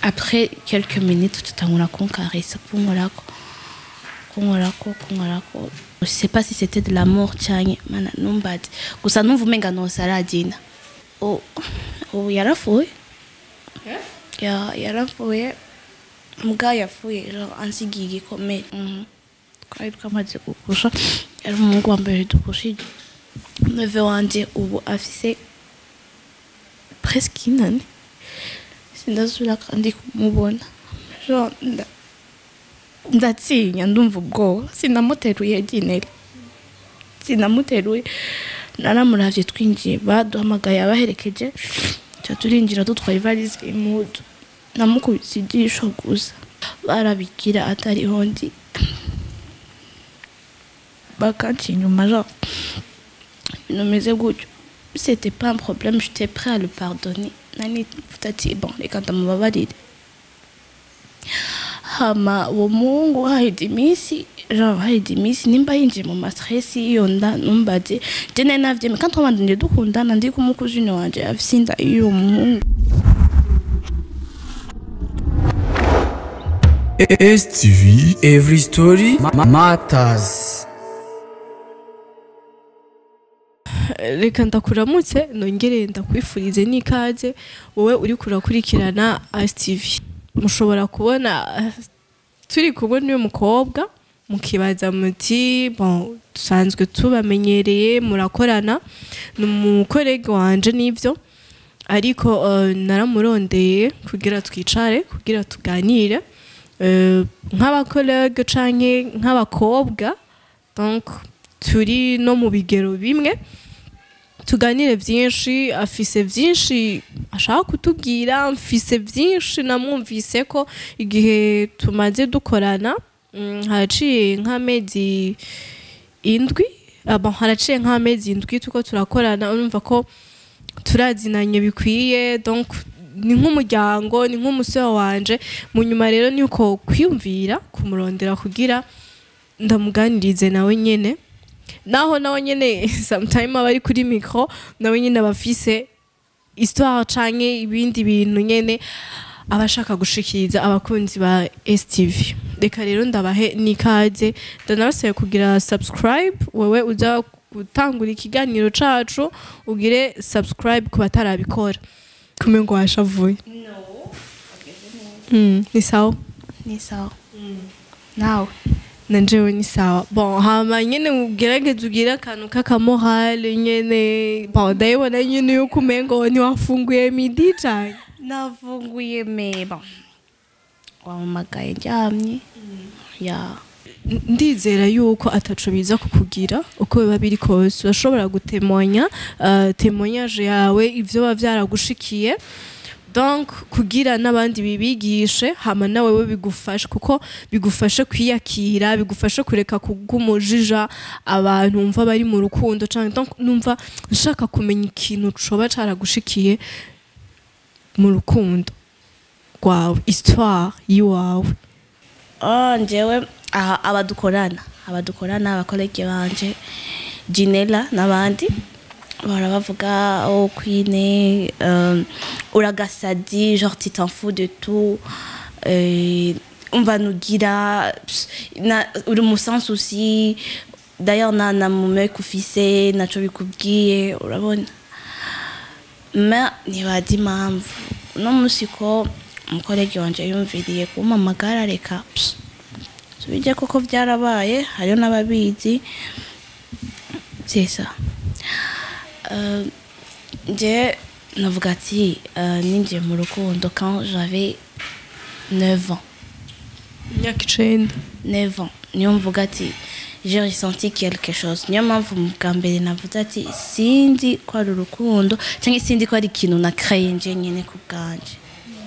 après quelques minutes tutangura kunkarisa kunkorako kunkorako kunkorako je sais pas si c'était de l'amour canke mana numbaze gusa numva umenga nose aragina oh, oh, yarafuye ya yaravuye mbwa yapfuye genre ansigiye igikomere Mhm. twari twamaze gupusha yari umuhungu wa mbere dupushije neve wanje ubu afise presque inani sindasubira kandi kumubona genre nda- ndatinya ndumva ubwoba sinamuteruye gineri sinamuteruye naramuravye twinjiye baduhamagaye abaherekeje ca turinjira dutwaye ivarisi imudu namukubise ijisho gusa barabigira atariho ndi bakanca inyuma genre ibintu bimeze gutyo c'était pas un problème j'étais prêt à le pardonner nani mvuga ati bon reka ndamubabarire hama uwo muhungu haheze iminsi genre haheze iminsi nimba yinjiye mu mastress iyo nda numbaze je nari navyemeye kandi twabandanye dukundana ndi kumukuzine wanje afise inda y'uwo muhungu STV Every Story ma- Matters reka ndakuramutse nongere ndakwifurize n'ikaze wowe uri kurakurikirana ASTV mushobora kubona eh, turi kumwe n'uyu mukobwa mukibaza muti bon dusanzwe tubamenyereye murakorana ni umukorege wanje n'ivyo ariko eh, naramurondeye kugira twicare kugira tuganire eh, nk'abakorege canke nk'abakobwa donc turi no mu bigero bimwe tuganire byinshi afise byinshi ashaka kutubwira mfise byinshi namwumvise ko igihe tumaze dukorana mm, haraciye nk'amezi indwi aba haraciye nk'amezi indwi tuko turakorana urumva ko turazinanye bikwiye donc ni nk'umuryango ni nk'umusore wanje mu nyuma rero ni uko kwiyumvira kumurondera kugira ndamuganirize nawe nyene naho nawe nyene sometime aba ari kuri micro nawe nyene aba afise histoire canke ibindi bintu nyene aba ashaka gushikiriza abakunzi ba STV reka rero ndabahe n'ikaze ndanabasaba kugira subscribe wewe uza gutangura ikiganiro cacu ugire subscribe ku batarabikora kume ngo washavuye mm, ni sawa ni sawa nawe na jewe ni sawa bon hama nyene ugerageze ugire akantu k'akamorale nyene bon ndayibona nyene yuko umengo ntiwafunguye midi cane nafunguye me bon wamamagaye ndyamye ya N- ndizera yuko ataco biza kukugira uko biba biri kose urashobora gutemonya uh, temoyage yawe ivyo biba vyaragushikiye donc kugira n'abandi bibigishe hama nawe we bigufashe kuko bigufashe kwiyakira bigufashe kureka kugumujija abantu umva bari mu rukundo canke donc numva nshaka kumenya ikintu coba caragushikiye mu rukundo rwawe histoire yiwawe oh njyewe aha abadukorana abadukorana abakolege banje jinela n'abandi bahora bavuga oh kwine euh, uragasadi genre tu t'en fous de tout euh, umva nugira pss, na uri mu sens aussi d'ailleurs na na mumeke ufise naco bikubwiye urabona ma ntibazi impamvu uno munsi ko umukorege wanje yumviriye kumpamagara reka pss, tubijye koko byarabaye hariho n'ababizi byesa Euh, nje navuga ati euh, ninjiye mu rukundo quand j'avais 9 ans imyaka icenda 9 ans niyo mvuga ati j'ai ressenti quelque chose niyo mpamvu mu bwa mbere navuze ati sinzi ko ari urukundo cyangwa sinzi ko ari ikintu nakreye nje nyine ku bwanje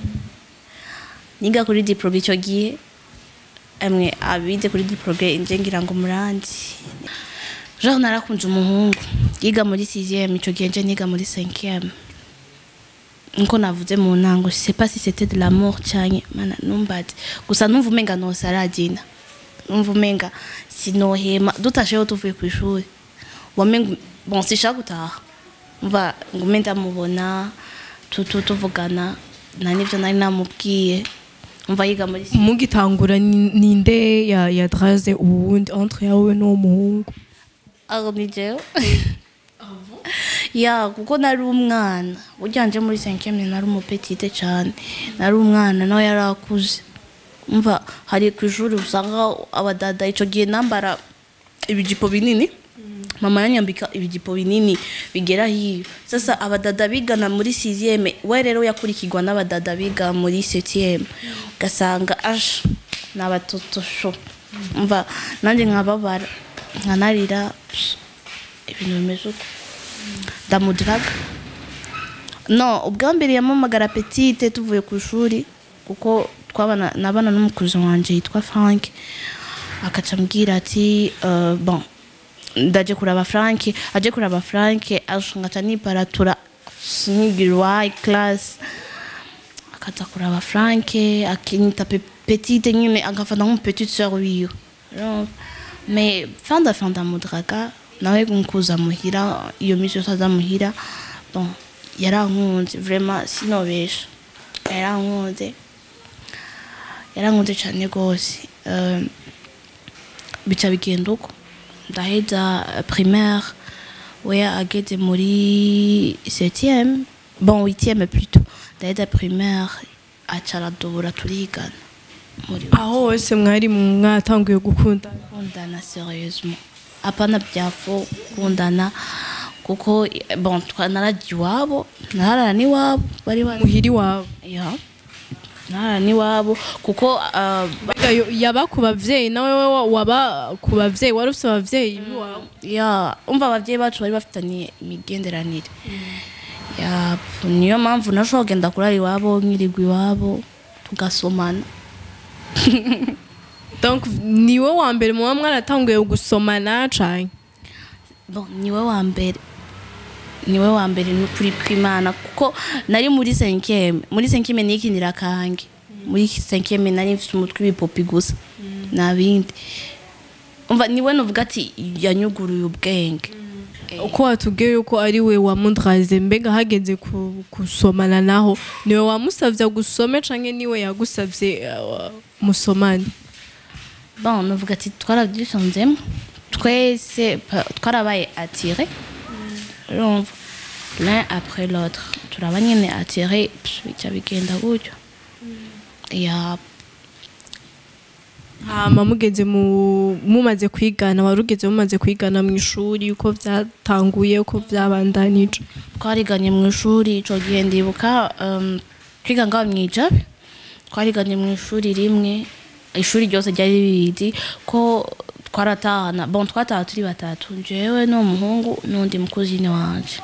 niga kuri diprobe icyo gihe amwe abize kuri diprobe nje ngira ngo muranzi genre narakunze umuhungu yiga muri 6e icyo gihe nje niga muri 5e nko navuze mu ntango je sais pas si c'était de l'amour cyane mana numbaze gusa numva umenga nose aragina numva umenga sinohema dutasheho tuvuye ku ishuri wamenga bon sishaka gutaha umva ngume ndamubona tutu tuvugana nta n'ibyo nari namubwiye umva yiga muri mugitangura ni- ninde ya yadraze uwundi entre yawe n'uwo muhungu aho ni jewe ya kuko nari umwana burya nje muri cinquième nari umupetite cyane nari umwana nawe yari akuze umva hari ku ishuri usanga abadada icyo gihe nambara ibijipo binini mama yanyambika ibijipo binini bigera hiyo sasa abadada bigana muri sixième we rero yakurikirwa n'abadada biga muri septième ugasanga aje ni abatotosho umva nanjye nkababara nkanarira pss, ibintu bimeze uko ndamudiraga no ubwa mbere yamamagara petite tuvuye ku ishuri kuko twabana nabana n'umukuzi wanje yitwa frank akaca ambwira ati uh, bon ndaje kuraba frank aje kuraba frank ngaca niparatura sinigire wayi class akaza kuraba frank akinyita pe- petite nyine agafata nk'umupetite sœur wiwe Urumva? mais fin de fin ndamudraga nawe nkuza muhira iyo minsi yose aza muhira bon yarankunze vraiment sinobesha yarankunze yarankunze cyane rwose Euh, bica bigenda uko ndaheza euh, primaire we ageze muri septième bon huitième plutôt ndaheza primaire aca aradubura turigana muri aho hose mwari mwatanguye gukundana kundana sérieusement apana byafo kundana kuko eh, bon twa- naragiye iwabo narara n'iwabo bari bari muhiri wawe ya narara n'iwabo kuko ah, Mbega yo- yaba ku bavyeyi nawe wa- waba ku bavyeyi wari ufite abavyeyi b'iwawe ya umva ababyeyi bacu bari bafitanye imigenderanire ya niyo mpamvu nashobora kugenda kurara iwabo nkirirwa iwabo tugasomana donc niwe wa mbere muba mwaratanguye gusomana cane bon niwe wa mbere niwe wa mbere ni ukuri kw'imana kuko nari muri cinquième muri cinquième nikinira kange muri cinquième nari mfite umutwe w'ibipopi gusa nta bindi umva niwe nuvuga ati yanyuguruye ubwenge uko watubwiye yuko ari we wamudraze mbega hageze ku- gusomana naho niwe wamusavye gusome canke niwe yagusavye uh, musomane bon nuvuga ati twarabyishanzemo twese pa- twarabaye atire urumva l'un après l'autre turaba nyine atire pss, bica bigenda gutyo ya hama mugeze mu mumaze kwigana wari ugeze mumaze kwigana mu ishuri uko vyatanguye uko vyabandanije twariganye mu ishuri ico gihe ndibuka um, twiga ngaho mwijabe twariganye mu ishuri rimwe ishuri ryose ryari ribizi ko twaratahana bon twataha turi batatu jewe n'umuhungu n'undi mukuzine wanje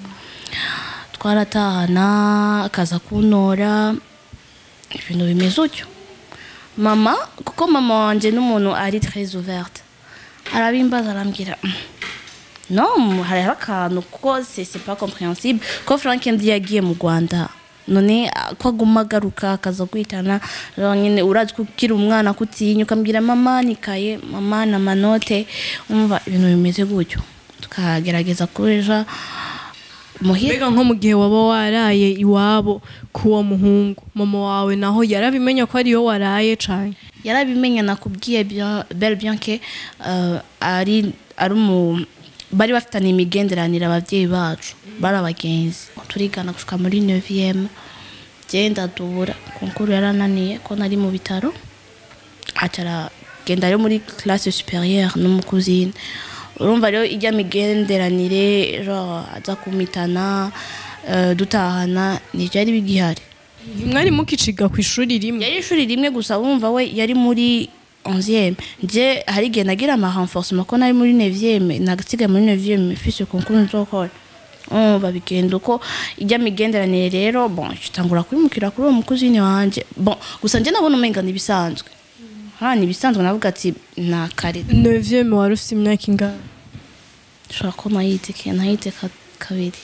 twaratahana akaza kuntora ibintu bimeze utyo mama kuko mama wanje n'umuntu ari très ouverte arabimbaza arambwira "Mm, non hariho akantu kuko c'est c'est pas compréhensible ko frank ndi yagiye mu rwanda none ah, ko aguma agaruka akaza kwitana rero nyine urazi ko ukiri umwana kutinya ukambwira mama nikaye mama na manote umva ibintu bimeze gutyo tukagerageza kuja muhira mbega nko mu gihe waba waraye iwabo k'uwo muhungu mama wawe naho yarabimenya ko ariyo waraye cane yarabimenya nakubwiye bien belle bien que euh, ari ari umu bari bafitanye imigenderanire ababyeyi bacu bari abagenzi turigana gushika muri 9e genda dubura konkuru yarananiye ko nari mu bitaro acara genda rero muri classe supérieure n'umukuzine urumva rero ijya migenderanire genre aza kumitana euh, dutahana ntibyari bigihari ntimwari mukiciga ku ishuri rimwe yari ishuri rimwe gusa wumva we yari muri 11e nje hari igihe nagira ama renforcement ko nari muri 9e nagasiga muri 9e fise concours nzokora umva bigenda uko ijya migenderanire rero bon kitangura kwimukira kuri uwo mukuzini wanje bon gusa nje nabona umenga nibisanzwe ha nibisanzwe navuga ati na kare neuvième wari ufite imyaka ingana shobora ko nayiteke nayiteka kabiri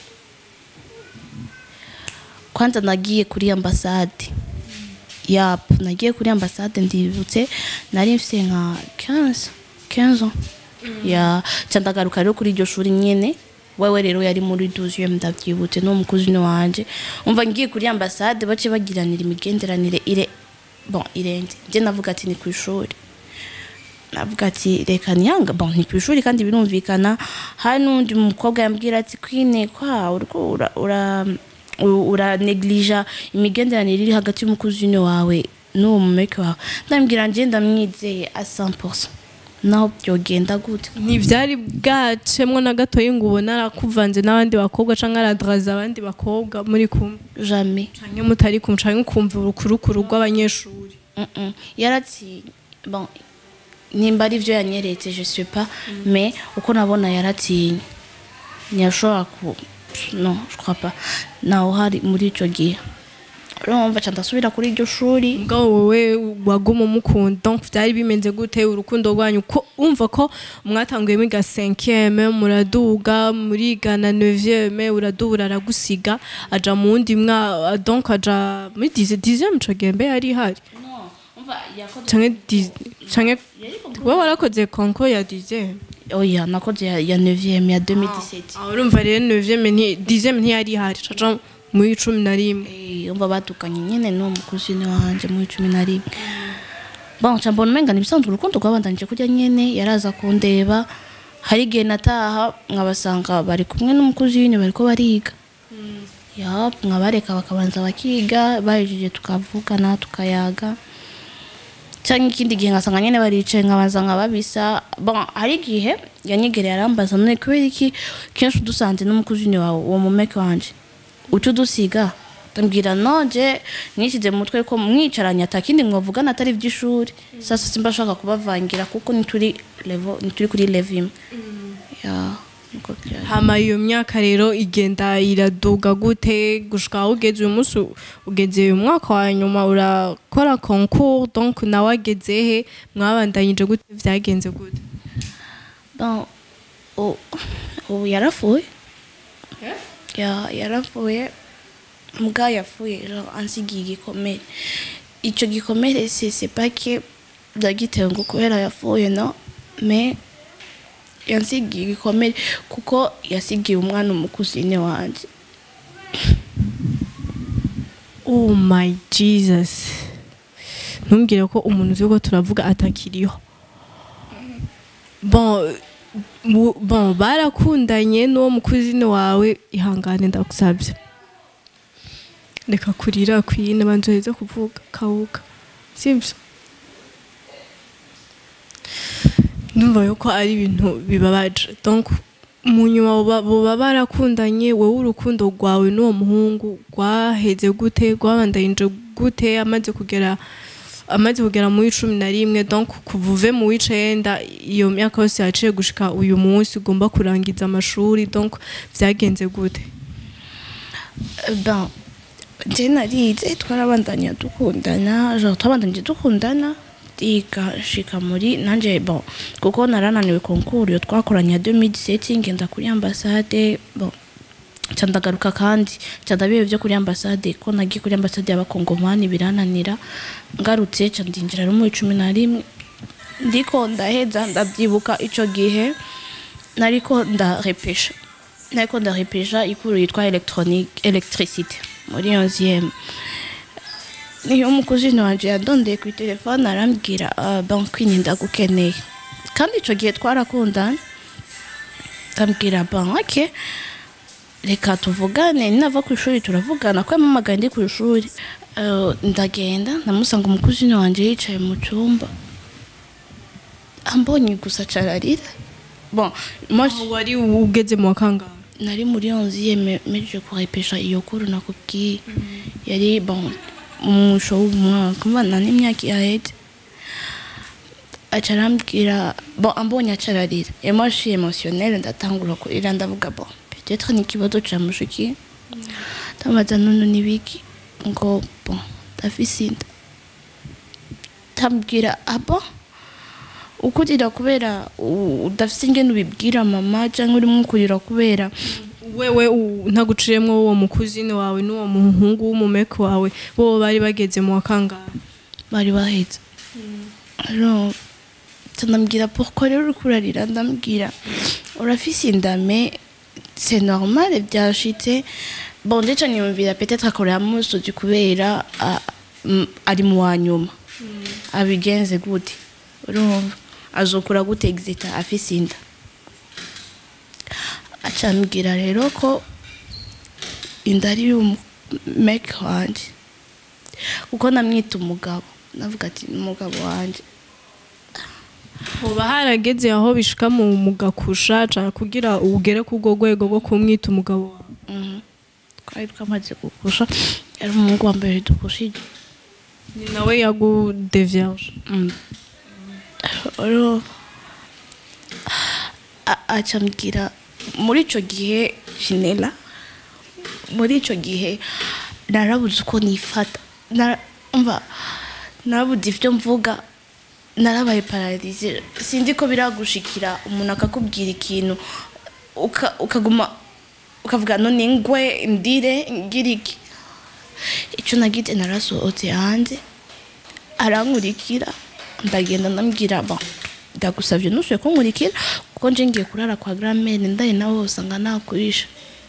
kwanza nagiye kuri ambasade yap nagiye kuri ambasade ndibutse nari mfite nka 15 15 ans ya ca ndagaruka rero kuri iryo shuri nyene wewe rero yari muri 12 ndavyibutse no mukuzini wanje umva ngiye kuri ambassade bace bagiranira imigenderanire ire bon irenze je navuga ati ni kwishuri navuga ati reka nyanga bon ni kwishuri kandi birumvikana hari n'undi mukobwa yambwira ati kwine kwa uriko ura ura u- uraneglija imigenderanire iri hagati y'umukuzini wawe n'uwo mumeke wawe ndambwira nje ndamwizeye a 100% naho byogenda gute ntibyari bwacemwo na gatoya ngo ubone arakuvanze n'abandi bakobwa cyangwa aradraza abandi bakobwa muri kumwe jamais cyangwa mutari kumwe cyangwa ukumva urukurukuru rw'abanyeshuri Mm-mm. yarati bon nimba ari byo yanyeretse je sais pas mais uko nabona yaratinye ntiyashobora ku no je crois pas nawe uhari muri icyo gihe urumva ca ndasubira kuri iryo shuri ubwo wowe waguma umukunda donc byari bimeze gute urukundo rwanyu ko umva ko mwatanguye mwiga 5e muraduga murigana 9e uraduga aragusiga aja mu wundi mwa donc aja muri 10 10e ico gembe yari ihari canke 10 canke wowe warakoze konko ya 10e oya nakoze ya, ya 9e ya 2017 Ah, urumva rero 9e nti 10e ntiyari ihari caja muri cumi na rimwe Eh, umva batukanye nyene n'uwo mukuzini wanje muri cumi na rimwe bon ca mbona umenga nibisanzwe urukundo rwabandanije kurya nyene yaraza kundeba hari igihe nataha nkabasanga bari kumwe n'umukuzini bariko bariga ya nkabareka bakabanza bakiga bahejeje tukavugana tukayaga cyangwa ikindi gihe ngasanga nyene baricaye nkabanza nkababisa bon hari igihe yanyegereye arambaza none kubera iki kenshi udusanze n'umukuzini wawe uwo mumeke wanje uca udusiga ndambwira noje nishyize mu mutwe ko mwicaranye atakindi mwavugana atari iby'ishuri sasa simba ashaka kubavangira kuko nituri level nituri kuri level imwe ya niko byari hama iyo myaka rero igenda iraduga gute gushika aho ugeze uyu munsi ugeze uyu mwaka wa nyuma urakora concours donc nawe ageze he mwabandanyije gute vyagenze gute bon u- ubu yarafuye ya yarafuye mbwa yafuye genre ansigiye igikomere icyo gikomere c'est c'est pas que ndagitewe ngo kubera yafuye no mais yansigiye igikomere kuko yasigiye umwana umukuzine wanje oh my jesus ntumbwire ko umuntu uzi ko turavuga atakiriho bon bu- bon barakundanye n'uwo mukuzine wawe ihangane ndagusabye reka kurira kwine banzoheze kuvuga kawuka sibyo ndumva yuko ari ibintu bibabaje donc mu nyuma boba- boba barakundanye wowe urukundo rwawe n'uwo muhungu rwaheze gute rwabandanyije gute amaze kugera amaze kugera muri cumi na rimwe donc kuva uve mu w'icenda iyo myaka yose yaciye gushika uyu munsi ugomba kurangiza amashuri donc vyagenze gute ben je narize twarabandanya dukundana genre twabandanyije dukundana ndiga nshika muri nanje bon kuko narananiwe konkuru iyo twakoranye ya 2017 ngenda kuri ambassade bon ca ndagaruka kandi ca ndabibe vyo kuri ambassade ko nagiye kuri ambassade y'abakongomani birananira ngarutse ca ndinjira no muri cumi na rimwe ndiko ndaheza ndavyibuka ico gihe nariko ndarepesha nariko ndarepesha ikuru yitwa electronique electricité muri 11e niyo umukuzini wanje yadondeye ku telefone arambwira uh, bon kwini ndagukeneye kandi ico gihe twarakundana ndambwira bon ok reka tuvugane ninava ku ishuri turavugana ko yamamagaye ndi ku ishuri Uh, ndagenda ndamusanga umukuzini wanje yicaye mu cyumba ambonye gusa cararira bon moi je- wari ugeze mu wakangahe nari muri onziye meje kurepesha iyo kuru nakubwiye yari bon umusho w'umwaka mbana n'imyaka yaheze aca arambwira bon ambonye acararira et moi je suis émotionnelle ndatangura kurira ndavuga bon peut-être ni ikibazo camushikiye ndamubaza none nibiki ngo bon ndafise inda ndambwira ah bon ukurira kubera u- udafise ingene ubibwira mama canke urimo kurira kubera wewe u- ntaguciremwo uwo mukuzini wawe n'uwo muhungu w'umumeke wawe bo bari bageze mu wakangahe bari bahetse alors ndambwira pourquoi rero uri kurarira ndambwira urafise indame c'est normal byashitse bon ndico niyumvira peut-être akorera musozi kubera ah, mm, ari mu wa nyuma abigenze gute urumva azokura gute exita afise inda acambwira rero ko inda ari y'umeke wanje kuko namwita umugabo navuga ati "Ni umugabo wanje hoba harageze aho bishika mu mugakusha canke kugira ugere ku rwo rwego rwo kumwita umugabo wawe Mhm. twari twamaze gukusha yari umuhungu wa mbere dukushije ni nawe yagudevyaje rero a- acambwira muri ico gihe jinela muri ico gihe narabuze uko nifata Nara- umva narabuze ivyo mvuga narabaye pararize sinzi ko biragushikira umuntu akakubwira ikintu uka- ukaguma ukavuga none ngwe ndire ngira iki icyo nagize narasohotse hanze arankurikira ndagenda ndambwira ba ndagusabye ntushobye kunkurikira kuko nje ngiye kurara kwa gramere ndaye nawe usanga nakurisha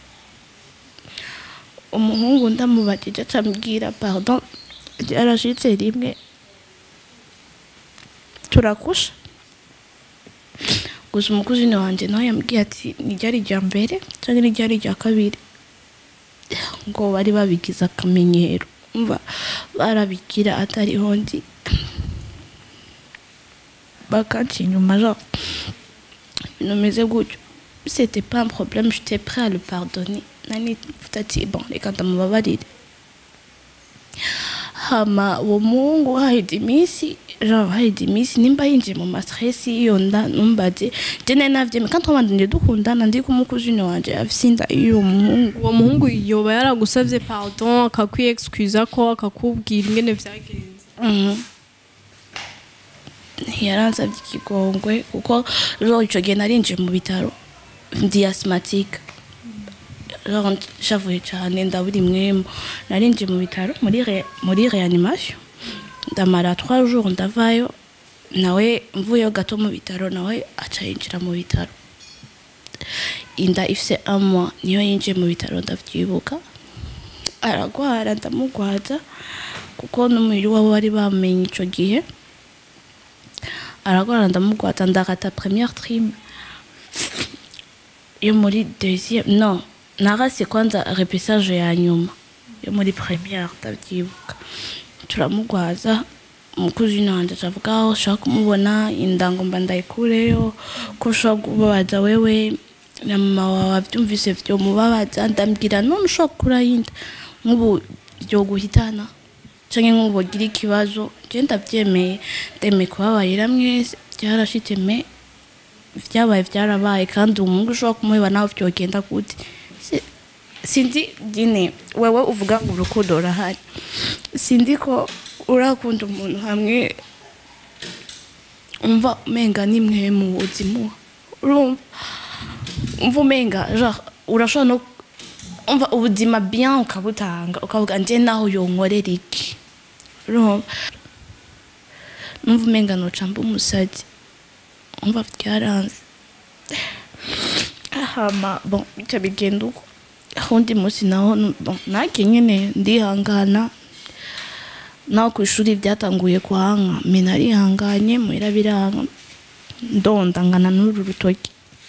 umuhungu ndamubagije acambwira pardon ryarashitse rimwe turakusha gusa umukuzini wanjye nawe yambwiye ati nijyari irya mbere cyangwa nijyari irya kabiri ngo bari babigize akamenyero mva barabigira atariho ndi bakanca inyuma genre ibintu bimeze gutyo c'était pas un problème j'étais prêt à le pardonner nani mvuga ati bon reka ndamubabarire hama uwo muhungu haheze iminsi genre haheze iminsi nimba yinjiye mu mastress y'iyo nda numbaze je nari navyemeye kandi twabandanye dukundana ndi kumukuzini wanje afise inda y'uwo muhungu uwo muhungu yoba yaragusavye pardon akakwiexcusa ko akakubwira ingene vyagenze Mhm. yaransabye ikigongwe kuko genre ico gihe narinjiye mu bitaro ndi asthmatique genre nshavuye cane ndabura imwemu narinjiye mu bitaro muri re- muri reanimation ndamara trois jours ndavayo nawe mvuyeyo gato mu bitaro nawe aca yinjira mu bitaro inda ifise un mois niyo yinjiye mu bitaro ndavyibuka aragwara ndamugwaza kuko n'umubiri wabo bari bamenye ico gihe aragwara ndamugwaza ndakata première trim yo muri deuxième non narase kwanza repesage ya nyuma yo muri première ndavyibuka turamugwaza umukuzini wanje acavuga aho ushaka kumubona indango mba ndayikureyo ko ushobora kubabaza wewe na mama wawe avyumvise vyomubabaza ndambwira none ushobora gukuraho inda nk'ubu vyoguhitana canke nk'ubu wogira ikibazo je ndavyemeye ndemeye kubabarira mwese vyarashitse me vyabaye vyarabaye kandi umuhungu ushobora kumuheba nawe vyogenda gute Si- sinzi dine wewe uvuga ngo urukundo rurahari sinzi ko urakunda umuntu hamwe umva umenga nimwe mu buzima urumva umva umenga genre urashobora no umva ubuzima bien ukabutanga ukavuga nje naho yonkorera iki urumva numva umenga noca mba umusazi umva byaranze hama bon bica bigenda uko undi munsi naho nu- bon nake nyene ndihangana naho ku ishuri byatanguye kuhanka me narihanganye muhira biranga ndondangana n'uru rutoki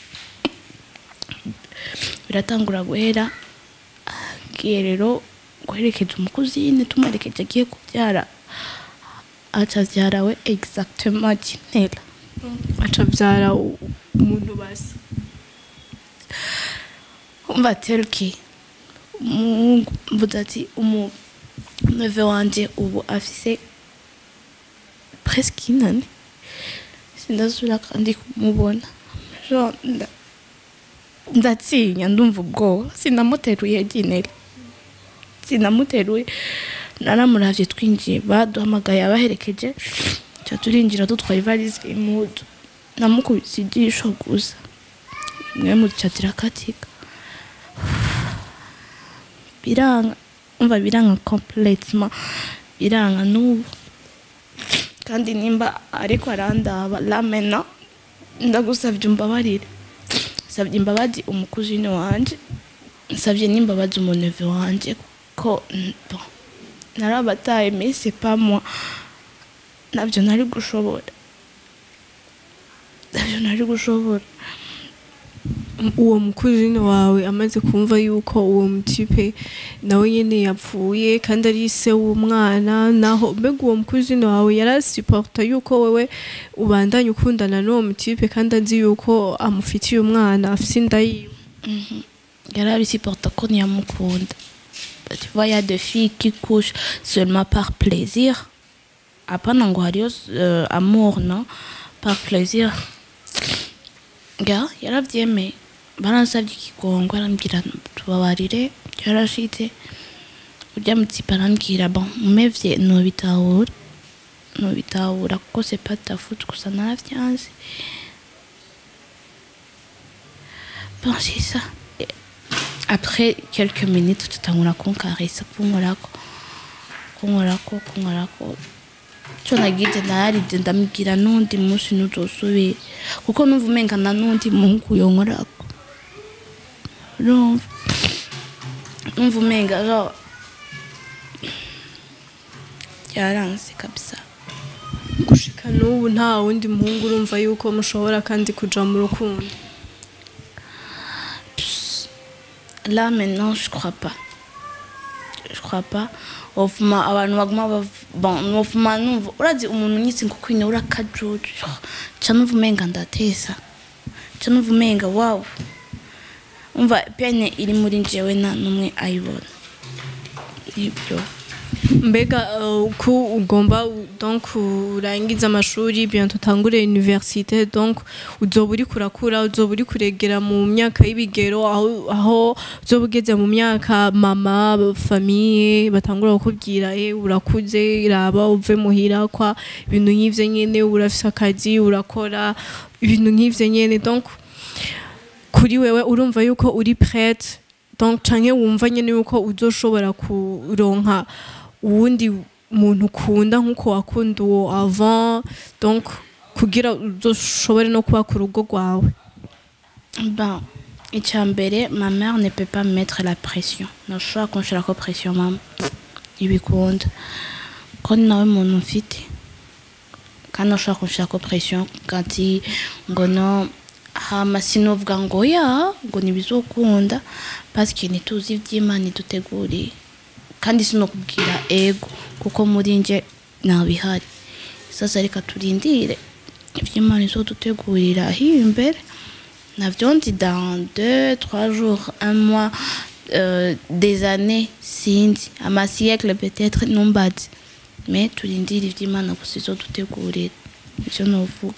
biratangura guhera agiye rero guherekeza umukuzine tumuherekeje agiye kubyara aca avyara we exactement jinela aca vyara u- umuntu basa umva teruki umuhungu mvuze ati umu neve wanje ubu afise presque inani sindasubira kandi kumubona genre nda- ndatinya ndumva ubwoba sinamuteruye jinela sinamuteruye naramuravye twinjiye baduhamagaye abaherekeje ca turinjira dutwaye ivalize imudu namukubise ijisho gusa imwe mu ca zirakatika biranga umva biranga complètement biranga n'ubu kandi nimba ariko arandaba la maintenant ndagusavye umbabarire nsabye imbabazi umukuzine wanje nsabye n'imbabazi umuneve wanje ko mm, bon, narabataye mais c'est pas moi nabyo nari gushobora nabyo nari gushobora uwo mukuzini wawe amaze kumva yuko uwo mutipe nawe nyene yapfuye kandi ari se w'umwana naho mbega uwo mukuzini wawe yarasiporta yuko wewe ubandanye ukundana n'uwo mutipe kandi azi yuko amufitiye umwana afise inda yiwe yari abisiporta ko ntiyamukunda tu vois il y a des filles qui couchent seulement par plaisir hapana ngo hariyo euh, amour no par plaisir ga yaravyemeye baransavye ikigongo arambwira tubabarire yarashitse urya mutipe arambwira bon mumevye nobitahura nobitahura kuko c'est pas ta faute gusa naravyanze bon c'est ça après quelques minutes tutangura kunkarisa kunkorako kunkorako kunkorako co nagize nararize ndamubwira n'undi munsi ntuzosubire kuko numva umenga na n'undi muhungu yonkorako urumva numva umenga genre byaranse kabisa gushika n'ubu nta wundi muhungu urumva yuko mushobora kandi kuja mu rukundo Là maintenant, je crois pas. Je crois pas. Ofuma abantu baguma bav- bon ofuma numva urazi umuntu nyitse ngo kwine urakajuju ca numva umenga ndatesa ca numva umenga wow umva pene iri muri jewe nta numwe ayibona nibyo mbega uh, ko ugomba u- donc urangiza amashuri bientôt utangure université donc uzoba uri kurakura uzoba uri kuregera mu myaka y'ibigero aho aho uzoba ugeze mu myaka mama famille batangura kukubwira eh urakuze raba uve muhira kwa ibintu nk'ivyo nyene urafise akazi urakora ibintu nk'ivyo nyene donc kuri wewe urumva yuko uri prête donc canke wumva nyene yuko uzoshobora kuronka uwundi muntu ukunda nk'uko wakunda uwo avant donc kugira uzoshobore no kuba ku rugo rwawe ben icya mbere ma mère ne peut pas me mettre la pression ntashobora kunshirako pression mama ibikunda ko ni nawe muntu mfite kandi ntashobora kunshirako pression kati ngo no hama sinovuga ngo ya ngo ntibizokunda pasike ntituzi iby'imana iduteguriye kandi sinokubwira ego kuko muri nje ntabihari sasa reka turindire iby'imana izodutegurira hiyo imbere navyo nzi dans deux trois jours un mois euh, des années sinzi amasiècle peut-être numbazi mais turindire ivy'imana gusa izodutegurira ivyo novuga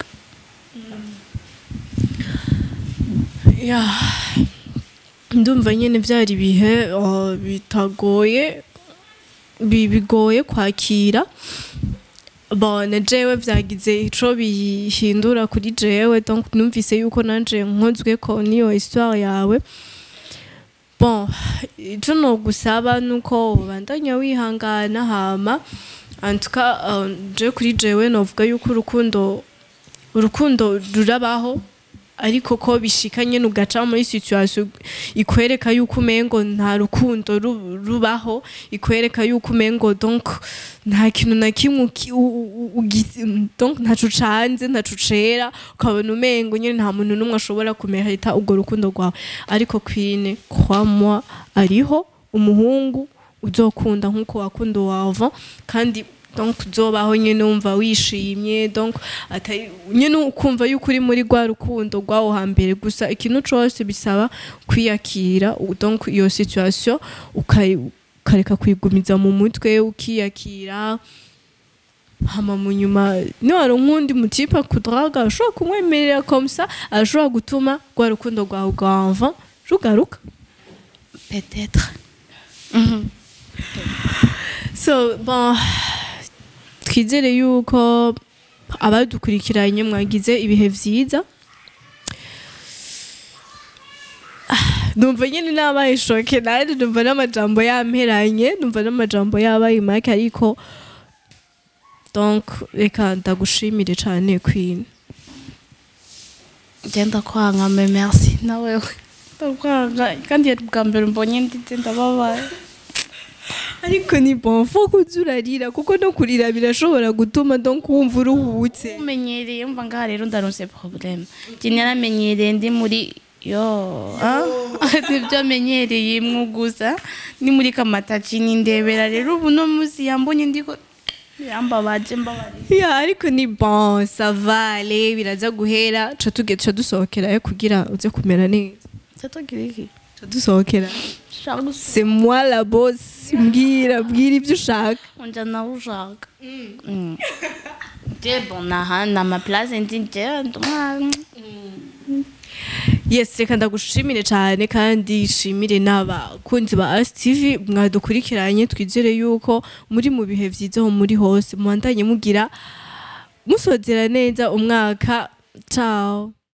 ya ndumva nyene vyari ibihe uh, bitagoye bi- bigoye kwakira bona jewe vyagize ico bihindura kuri jewe donc numvise yuko nanje nkozweko niyo histoire yawe bon ico nogusaba nuko ubandanya wihangana hama en tout cas uh, je kuri jewe novuga yuko urukundo urukundo rurabaho ariko ko bishika nyene ugaca muri situation ikwereka yuko umengo nta rukundo ru- rubaho ikwereka yuko umengo donc nta kintu na kimwe uki- u- u- ugi- donc ntaco ucanze ntaco ucera ukabona umengo nyene nta muntu n'umwe ashobora kumerita urwo rukundo rwawe ariko kwine kwa moi ariho umuhungu uzokunda nk'uko wakunda uwava kandi donc uzobaho nyene wumva wishimye donc atari nyene ukumva yuko uri muri rwa rukundo rwawo hambere gusa ikintu cose bisaba kwiyakira u- donc iyo situation ukayi- ukareka kwigumiza mu mutwe ukiyakira hama mu nyuma niwaronka uwundi mutipe akudraga ashobora kumwemerera comme ça ashobora gutuma rwa rukundo rwawe rwava rugaruka peut-être Mhm. so bon twizere yuko abadukurikiranye mwagize ibihe vyiza Ah, numva nyine nabaye shoke nandi numva n'amajambo yamperanye numva n'amajambo yabaye make ariko donc reka ndagushimire cane queen genda kwanga me merci nawewe ndakwanga kandi yari bwa mbere mbonye nditse ndababaye ariko ni bon fo kuza urarira kuko no kurira birashobora gutuma donc wumva uruhutse umenyereye umva ngaha rero ndaronse problème je naramenyereye ndi muri yo ah? nibyo menyereye imwe gusa ni muri kamataci nindebera rero ubu no munsi yambonye ndiko yambabaje mbabarira ya ariko ni bon savale biraza guhera ca tuge tuca dusohokerayo kugira uze kumera neza cyatogira iki ca dusohokera shaka gusa c'est moi la boss mbwira mbwira ibyo ushaka unja nawe ushaka Mm. je bon naha na ma place ndi je ndumwa yes reka ndagushimire cyane kandi shimire n'abakunzi ba As TV mwadukurikiranye twizere yuko muri mu bihe byiza aho muri hose mubandanye mugira musozera neza umwaka ciao